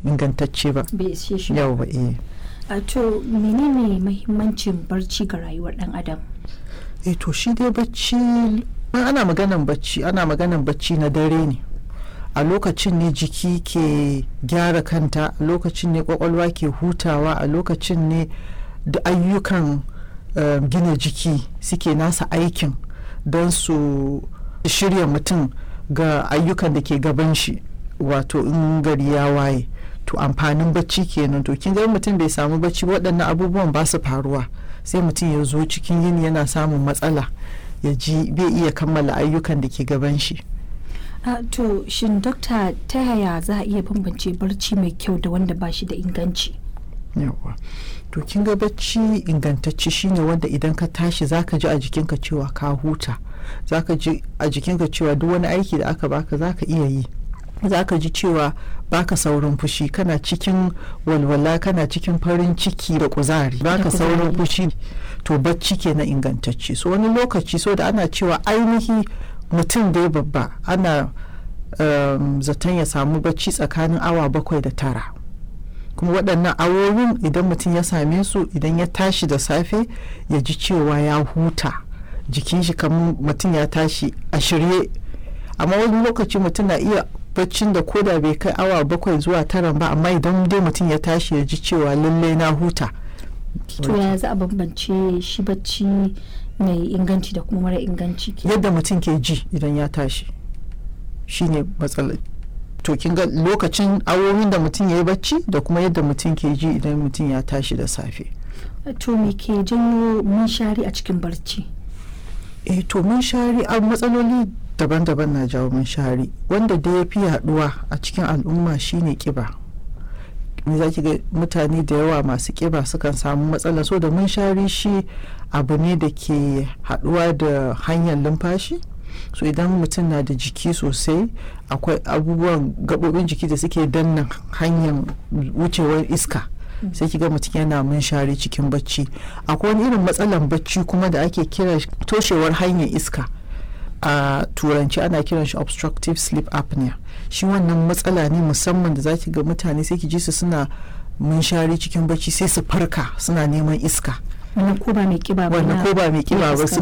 ingantacce ba bai ishe shi ba. yawa eh a to menene mahimmancin barci ga rayuwar dan adam eh to shi dai bacci in ana maganan bacci ana maganan bacci na dare ne a lokacin ne jiki ke gyara kanta a lokacin ne kwakwalwa ke hutawa a lokacin ne da ayyukan eh, gina jiki suke nasa aikin don su shirya mutum ga ayyukan da ke gaban shi wato in gari ya waye to amfanin bacci kenan to kin ga mutum bai samu bacci ba, waɗannan abubuwan ba su faruwa sai mutum ya zo cikin yini yana samun matsala ya ji bai iya kammala ayyukan da ke gaban shi a to shin dokta ta yaya za a iya bambance barci mai kyau da wanda ba shi da inganci yawa to kin ga bacci ingantacce shine wanda idan ka tashi zaka ji a jikinka cewa ka huta zaka ji a jikinka cewa duk wani aiki da aka baka zaka iya yi zaka ji cewa baka saurin fushi kana cikin walwala kana cikin farin ciki da kuzari baka kuzari. saurin fushi to bacci kenan ingantacce so wani lokaci so da ana cewa ainihi mutum dai babba ana um, zaton ya samu bacci tsakanin awa bakwai da tara kuma waɗannan awowin idan mutum ya same su idan ya tashi da safe ya ji cewa ya huta jikin shi kamar mutum ya tashi a shirye amma wani lokaci mutum na iya baccin da koda bai kai awa bakwai zuwa tara ba amma idan dai mutum ya tashi ya ji cewa lallai na huta to yaya za a bambance shi bacci mai inganci da kuma mara inganci ke yadda mutum ke ji idan ya tashi shine matsalar to kin ga lokacin awowin da mutum ya yi bacci da kuma yadda mutum ke ji idan mutum ya tashi da safe to me ke janyo munshari a cikin barci eh to munshari a matsaloli daban-daban na jawo munshari wanda da ya fi yaduwa a cikin al'umma shine kiba me za ki ga mutane da yawa masu kiba sukan samu matsala so da munshari shi abu ne da ke haduwa da hanyar lumfashi so idan mutum na da jiki sosai akwai abubuwan gaɓoɓin jiki da suke danna hanyar wucewar iska sai kiga mutum yana munshari cikin bacci akwai wani irin matsalan bacci kuma da ake kira toshewar hanyar iska a turanci ana kiran shi obstructive sleep apnea shi wannan matsala ne musamman da zaki ga mutane sai ki ji su suna munshari cikin bacci sai su farka suna neman iska wannan ko ba mai kiba ba wannan na- ko ba mai kiba ba iska. su